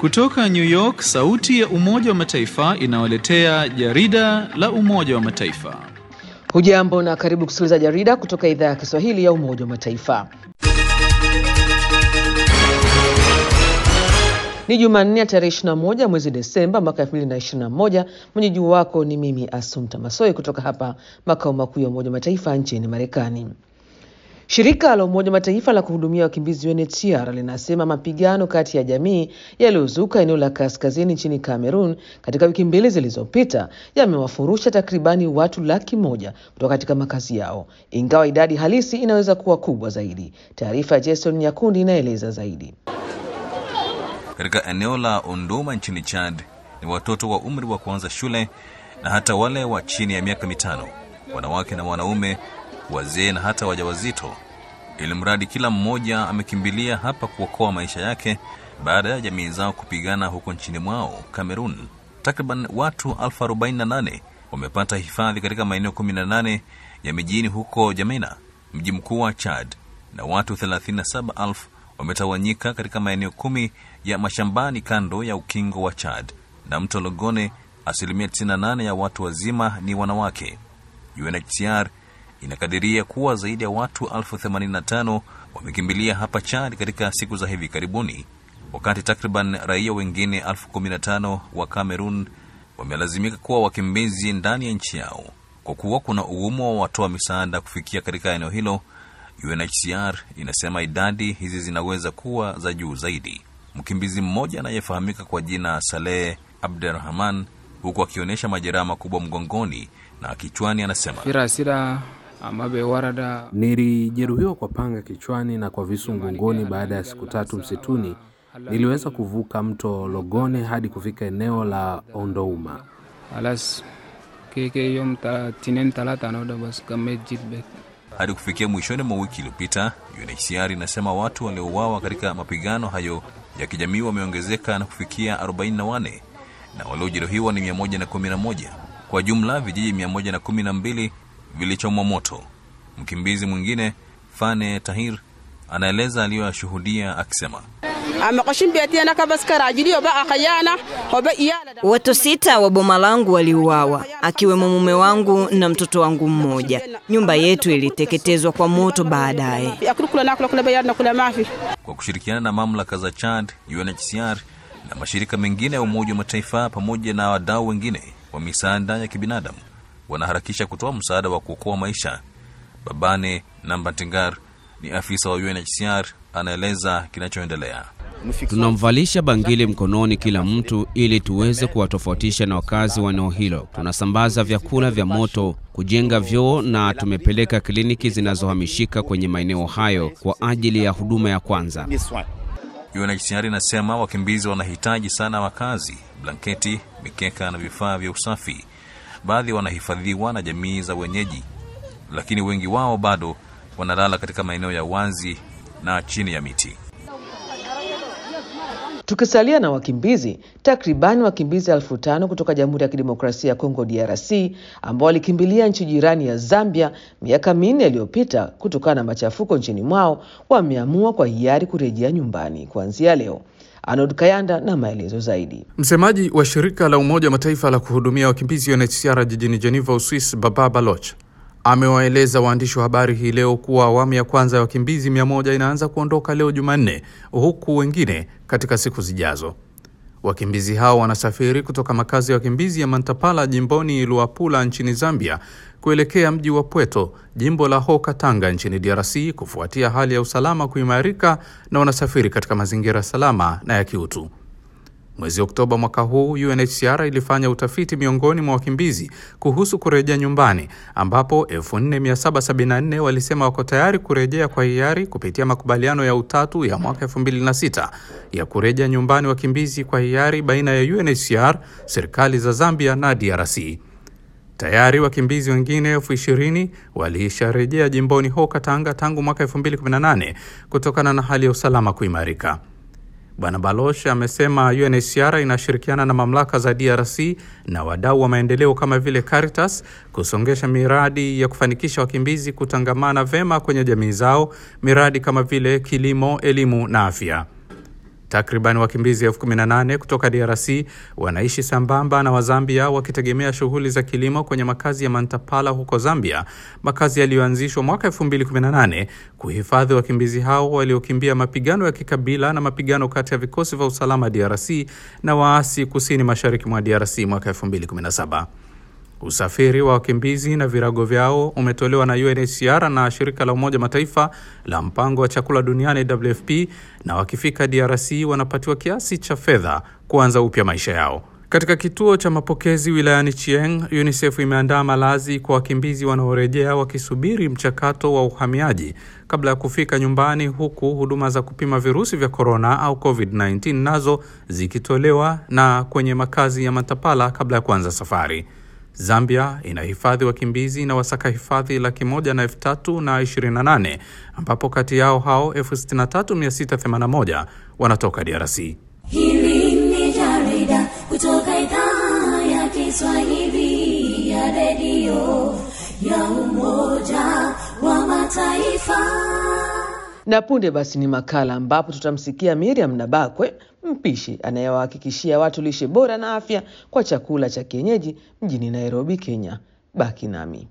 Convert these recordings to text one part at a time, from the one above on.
Kutoka New York, sauti ya Umoja wa Mataifa inawaletea jarida la Umoja wa Mataifa. Hujambo na karibu kusikiliza jarida kutoka idhaa ya Kiswahili ya Umoja wa Mataifa. Ni Jumanne ya tarehe 21 mwezi Desemba mwaka 2021. Mwenyeji wako ni mimi Asumta Masoi kutoka hapa makao makuu ya Umoja wa Mataifa nchini Marekani. Shirika la Umoja Mataifa la kuhudumia wakimbizi UNHCR linasema mapigano kati ya jamii yaliyozuka eneo la kaskazini nchini Cameroon katika wiki mbili zilizopita yamewafurusha takribani watu laki moja kutoka katika makazi yao, ingawa idadi halisi inaweza kuwa kubwa zaidi. Taarifa ya Jason Nyakundi inaeleza zaidi. Katika eneo la Ondoma nchini Chad ni watoto wa umri wa kuanza shule na hata wale wa chini ya miaka mitano, wanawake na wanaume wazee na hata wajawazito, ili mradi kila mmoja amekimbilia hapa kuokoa maisha yake baada ya jamii zao kupigana huko nchini mwao Cameroon. Takriban watu elfu arobaini na nane wamepata hifadhi katika maeneo 18 ya mijini huko Jamena, mji mkuu wa Chad, na watu 37,000 wametawanyika katika maeneo kumi ya mashambani kando ya ukingo wa Chad na mto Logone. Asilimia 98 ya watu wazima ni wanawake. UNHCR inakadiria kuwa zaidi ya watu elfu themanini na tano wamekimbilia hapa Chad katika siku za hivi karibuni, wakati takriban raia wengine elfu kumi na tano wa Cameroon wamelazimika kuwa wakimbizi ndani ya nchi yao kwa kuwa kuna ugumu wa watoa misaada kufikia katika eneo hilo. UNHCR inasema idadi hizi zinaweza kuwa za juu zaidi. Mkimbizi mmoja anayefahamika kwa jina Saleh Abderrahman, huku akionyesha majeraha makubwa mgongoni na kichwani, anasema firasira amabe warada Nilijeruhiwa kwa panga kichwani na kwa visu mgongoni. Baada ya siku tatu msituni, niliweza kuvuka mto Logone hadi kufika eneo la Ondouma. alas keke yom ta tinen talata no da bas kamet jitbet hadi kufikia mwishoni mwa wiki iliyopita. UNHCR inasema watu waliouawa katika mapigano hayo ya kijamii wameongezeka na kufikia 44 na waliojeruhiwa ni 111. Kwa jumla vijiji 112 vilichomwa moto. Mkimbizi mwingine Fane Tahir anaeleza aliyoyashuhudia akisema, Watu sita wa boma langu waliuawa, akiwemo mume wangu na mtoto wangu mmoja. Nyumba yetu iliteketezwa kwa moto baadaye. kwa kushirikiana na mamlaka za Chad, UNHCR na mashirika mengine ya Umoja wa Mataifa pamoja na wadau wengine wa misaada ya kibinadamu wanaharakisha kutoa msaada wa kuokoa maisha. Babane Nambatingar ni afisa wa UNHCR, anaeleza kinachoendelea. Tunamvalisha bangili mkononi kila mtu ili tuweze kuwatofautisha na wakazi wa eneo hilo. Tunasambaza vyakula vya moto, kujenga vyoo na tumepeleka kliniki zinazohamishika kwenye maeneo hayo kwa ajili ya huduma ya kwanza. UNHCR inasema wakimbizi wanahitaji sana makazi, blanketi, mikeka na vifaa vya usafi. Baadhi wanahifadhiwa na jamii za wenyeji, lakini wengi wao bado wanalala katika maeneo ya wazi na chini ya miti. Tukisalia na wakimbizi, takribani wakimbizi elfu tano kutoka Jamhuri ya Kidemokrasia ya Kongo DRC ambao walikimbilia nchi jirani ya Zambia miaka minne iliyopita kutokana na machafuko nchini mwao wameamua kwa hiari kurejea nyumbani kuanzia leo. Arnold Kayanda na maelezo zaidi. Msemaji wa shirika la Umoja wa Mataifa la kuhudumia wakimbizi UNHCR jijini Geneva, Uswis, Baba Baloch amewaeleza waandishi wa habari hii leo kuwa awamu ya kwanza ya wakimbizi mia moja inaanza kuondoka leo Jumanne, huku wengine katika siku zijazo. Wakimbizi hao wanasafiri kutoka makazi ya wakimbizi ya Mantapala jimboni Luapula nchini Zambia kuelekea mji wa Pweto, jimbo la Hoka Tanga nchini DRC kufuatia hali ya usalama kuimarika na wanasafiri katika mazingira salama na ya kiutu. Mwezi Oktoba mwaka huu UNHCR ilifanya utafiti miongoni mwa wakimbizi kuhusu kurejea nyumbani, ambapo 4774 walisema wako tayari kurejea kwa hiari kupitia makubaliano ya utatu ya mwaka 2006 ya kurejea nyumbani wakimbizi kwa hiari baina ya UNHCR, serikali za Zambia na DRC. Tayari wakimbizi wengine elfu ishirini walisharejea jimboni Hoka Tanga tangu mwaka 2018 kutokana na hali ya usalama kuimarika. Bwana Baloch amesema UNHCR inashirikiana na mamlaka za DRC na wadau wa maendeleo kama vile Caritas kusongesha miradi ya kufanikisha wakimbizi kutangamana vema kwenye jamii zao, miradi kama vile kilimo, elimu na afya. Takriban wakimbizi elfu kumi na nane kutoka DRC wanaishi sambamba na Wazambia wakitegemea shughuli za kilimo kwenye makazi ya Mantapala huko Zambia, makazi yaliyoanzishwa mwaka 2018 kuhifadhi wakimbizi hao waliokimbia mapigano ya kikabila na mapigano kati ya vikosi vya usalama DRC na waasi kusini mashariki mwa DRC mwaka 2017. Usafiri wa wakimbizi na virago vyao umetolewa na UNHCR na shirika la Umoja Mataifa la mpango wa chakula duniani WFP, na wakifika DRC wanapatiwa kiasi cha fedha kuanza upya maisha yao. Katika kituo cha mapokezi wilayani Chieng, UNICEF imeandaa malazi kwa wakimbizi wanaorejea wakisubiri mchakato wa uhamiaji kabla ya kufika nyumbani, huku huduma za kupima virusi vya korona au COVID-19 nazo zikitolewa na kwenye makazi ya Matapala kabla ya kuanza safari. Zambia inahifadhi wakimbizi na wasaka hifadhi laki moja na elfu tatu na ishirini na nane ambapo kati yao hao elfu sitini na tatu mia sita themanini na moja wanatoka DRC. Hili ni jarida kutoka idhaa ya Kiswahili ya redio ya Umoja wa Mataifa. Na punde basi ni makala ambapo tutamsikia Miriam Nabakwe, mpishi anayewahakikishia watu lishe bora na afya kwa chakula cha kienyeji mjini Nairobi, Kenya. Baki nami.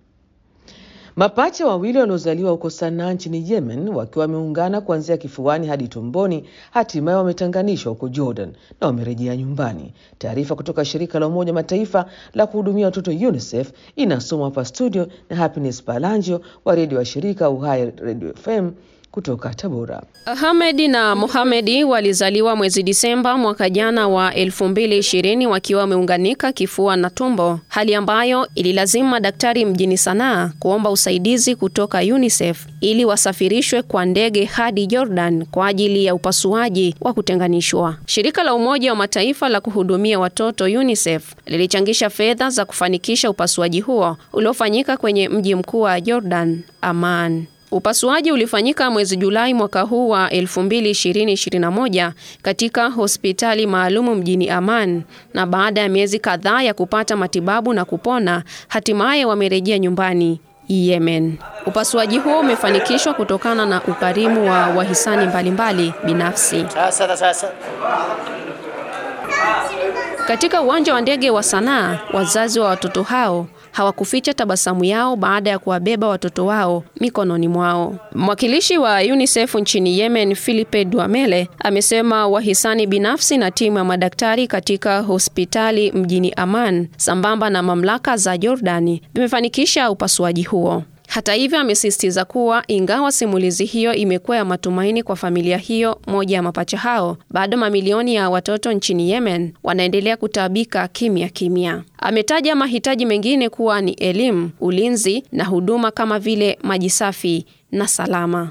Mapacha wawili waliozaliwa huko Sanaa nchini Yemen wakiwa wameungana kuanzia kifuani hadi tumboni, hatimaye wametanganishwa huko Jordan na wamerejea nyumbani. Taarifa kutoka shirika la Umoja Mataifa la kuhudumia watoto UNICEF inasomwa hapa studio na Happiness Palangio wa redio wa shirika Uhai Radio FM kutoka Tabora. Ahmedi na Mohamedi walizaliwa mwezi Disemba mwaka jana wa 2020 wakiwa wameunganika kifua na tumbo, hali ambayo ililazimu madaktari mjini Sanaa kuomba usaidizi kutoka UNICEF ili wasafirishwe kwa ndege hadi Jordan kwa ajili ya upasuaji wa kutenganishwa. Shirika la Umoja wa Mataifa la kuhudumia watoto UNICEF lilichangisha fedha za kufanikisha upasuaji huo uliofanyika kwenye mji mkuu wa Jordan, Amman. Upasuaji ulifanyika mwezi Julai mwaka huu wa 2020-2021 katika hospitali maalumu mjini Amman, na baada ya miezi kadhaa ya kupata matibabu na kupona, hatimaye wamerejea nyumbani Yemen. Upasuaji huo umefanikishwa kutokana na ukarimu wa wahisani mbalimbali binafsi. Sasa sasa Katika uwanja wa ndege wa Sanaa, wazazi wa watoto hao hawakuficha tabasamu yao baada ya kuwabeba watoto wao mikononi mwao. Mwakilishi wa UNICEF nchini Yemen, Philippe Duamele, amesema wahisani binafsi na timu ya madaktari katika hospitali mjini Amman sambamba na mamlaka za Jordani vimefanikisha upasuaji huo. Hata hivyo, amesisitiza kuwa ingawa simulizi hiyo imekuwa ya matumaini kwa familia hiyo moja ya mapacha hao, bado mamilioni ya watoto nchini Yemen wanaendelea kutaabika kimya kimya. Ametaja mahitaji mengine kuwa ni elimu, ulinzi na huduma kama vile maji safi na salama.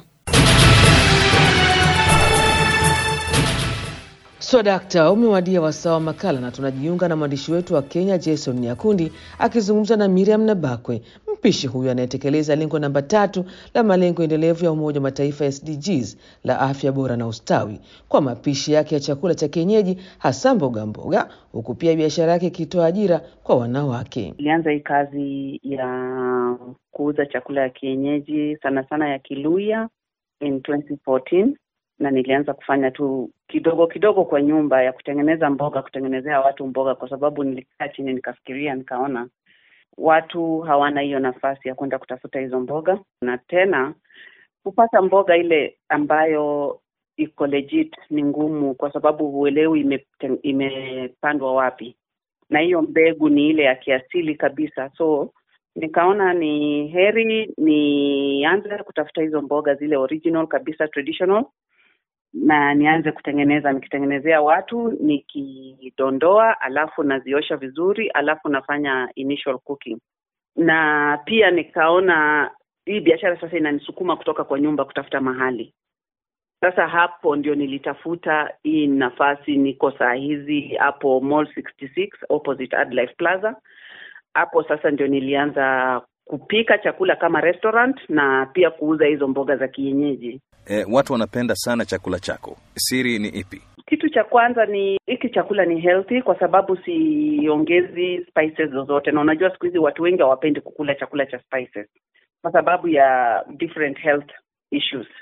Swadakta, umewadia wasaa wa makala na tunajiunga na mwandishi wetu wa Kenya Jason Nyakundi akizungumza na Miriam Nabakwe, mpishi huyu anayetekeleza lengo namba tatu la malengo endelevu ya Umoja wa Mataifa SDGs la afya bora na ustawi kwa mapishi yake ya chakula cha kienyeji hasa mboga mboga, huku pia biashara yake ikitoa ajira kwa wanawake. Nilianza hii kazi ya kuuza chakula ya kienyeji sana sana ya Kiluya in 2014 na nilianza kufanya tu kidogo kidogo kwa nyumba ya kutengeneza mboga, kutengenezea watu mboga, kwa sababu nilikaa chini nikafikiria, nikaona watu hawana hiyo nafasi ya kwenda kutafuta hizo mboga, na tena kupata mboga ile ambayo iko legit ni ngumu, kwa sababu huelewi imepandwa ime wapi, na hiyo mbegu ni ile ya kiasili kabisa. So nikaona ni heri nianze kutafuta hizo mboga zile original kabisa, traditional na nianze kutengeneza nikitengenezea watu nikidondoa, alafu naziosha vizuri, alafu nafanya initial cooking. Na pia nikaona hii biashara sasa inanisukuma kutoka kwa nyumba kutafuta mahali. Sasa hapo ndio nilitafuta hii nafasi, niko saa hizi hapo Mall 66 opposite Adlife Plaza. Hapo sasa ndio nilianza kupika chakula kama restaurant na pia kuuza hizo mboga za kienyeji. E, watu wanapenda sana chakula chako. Siri ni ipi? Kitu cha kwanza ni hiki chakula ni healthy kwa sababu siongezi spices zozote, na unajua siku hizi watu wengi hawapendi kukula chakula cha spices kwa sababu ya different health issues.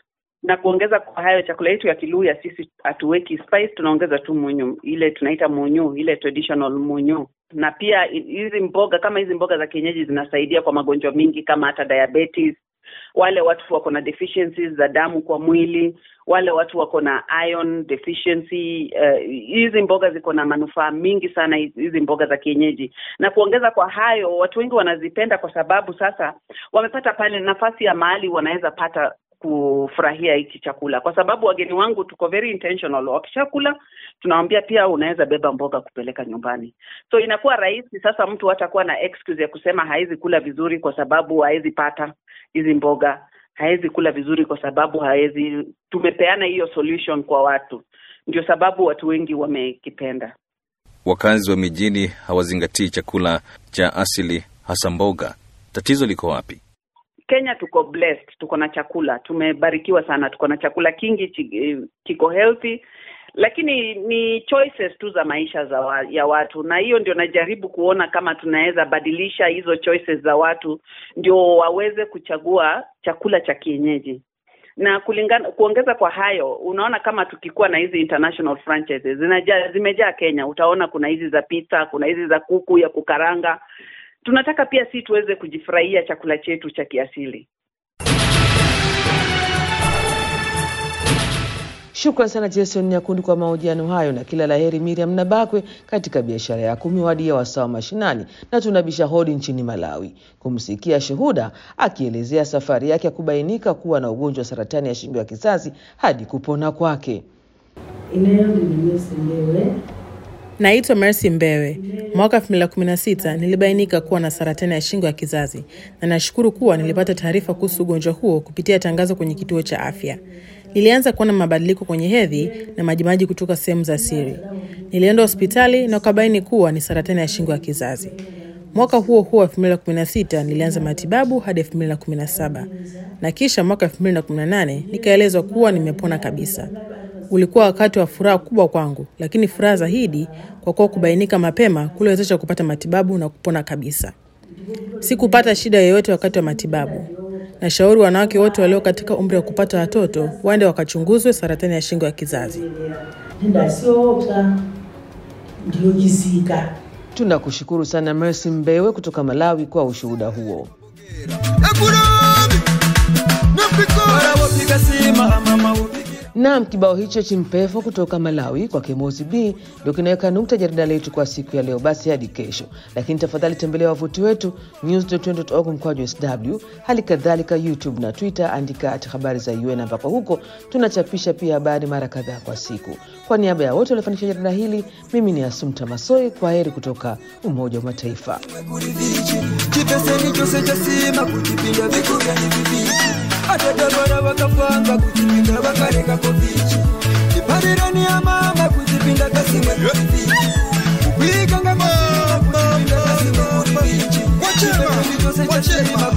na kuongeza kwa hayo, chakula yetu ya Kiluya sisi hatuweki spice, tunaongeza tu munyu, ile tunaita munyu, ile traditional munyu. Na pia hizi mboga kama hizi mboga za kienyeji zinasaidia kwa magonjwa mingi kama hata diabetes, wale watu wako na deficiencies za damu kwa mwili, wale watu wako na iron deficiency. Hizi uh, mboga ziko na manufaa mingi sana, hizi mboga za kienyeji. Na kuongeza kwa hayo, watu wengi wanazipenda kwa sababu sasa wamepata pale nafasi ya mahali wanaweza pata kufurahia hiki chakula, kwa sababu wageni wangu tuko very intentional. Wakishakula tunawambia pia unaweza beba mboga kupeleka nyumbani, so inakuwa rahisi sasa. Mtu hatakuwa na excuse ya kusema hawezi kula vizuri kwa sababu hawezi pata hizi mboga, hawezi kula vizuri kwa sababu hawezi. Tumepeana hiyo solution kwa watu, ndio sababu watu wengi wamekipenda. Wakazi wa mijini hawazingatii chakula cha asili, hasa mboga. Tatizo liko wapi? Kenya tuko blessed, tuko na chakula, tumebarikiwa sana, tuko na chakula kingi, kiko healthy, lakini ni choices tu za maisha za wa, ya watu, na hiyo ndio najaribu kuona kama tunaweza badilisha hizo choices za watu ndio waweze kuchagua chakula cha kienyeji na kulingana kuongeza kwa hayo, unaona kama tukikuwa na hizi international franchises zinajaa, zimejaa Kenya, utaona kuna hizi za pizza, kuna hizi za kuku ya kukaranga tunataka pia si tuweze kujifurahia chakula chetu cha kiasili. Shukran sana Jason Nyakundi kwa mahojiano hayo, na kila laheri Miriam Nabakwe katika biashara yako. Umewadia wasawa mashinani, na tunabisha hodi nchini Malawi kumsikia shuhuda akielezea safari yake ya kubainika kuwa na ugonjwa wa saratani ya shingo ya kizazi hadi kupona kwake. Naitwa Mercy Mbewe. Mwaka 2016 nilibainika kuwa na saratani ya shingo ya kizazi na nashukuru kuwa nilipata taarifa kuhusu ugonjwa huo kupitia tangazo kwenye kituo cha afya. Nilianza kuona mabadiliko kwenye hedhi na majimaji kutoka sehemu za siri. Nilienda hospitali na ukabaini kuwa ni saratani ya shingo ya kizazi. Mwaka huo huo 2016 nilianza matibabu hadi 2017 na kisha mwaka 2018 nikaelezwa kuwa nimepona kabisa. Ulikuwa wakati wa furaha kubwa kwangu, lakini furaha zaidi kwa kuwa kubainika mapema kuliwezesha kupata matibabu na kupona kabisa. Sikupata shida yoyote wakati wa matibabu. Nashauri wanawake wote walio katika umri wa kupata watoto waende wakachunguzwe saratani ya shingo ya kizazi. Tunakushukuru sana Mercy Mbewe kutoka Malawi kwa ushuhuda huo. Naam, kibao hicho chimpevo kutoka Malawi kwa Kemozi B ndio kinaweka nukta jarida letu kwa siku ya leo. Basi hadi kesho, lakini tafadhali tembelea wavuti wetu news.org mkwaju sw, hali kadhalika YouTube na Twitter, andika ati habari za UN, ambapo huko tunachapisha pia habari mara kadhaa kwa siku. Kwa niaba ya wote waliofanikisha jarida hili, mimi ni Asumta Masoi. Kwa heri kutoka Umoja wa Mataifa. chipeseni chose chasima kutipinda vikuvya ni vivichi atadavara vakapanga kutipinda vakareka kovichi iparirani ya mama kutipinda kasimwe vivichi kuikanga masima kutipinda kasimwe vivichi chipeseni chose chasima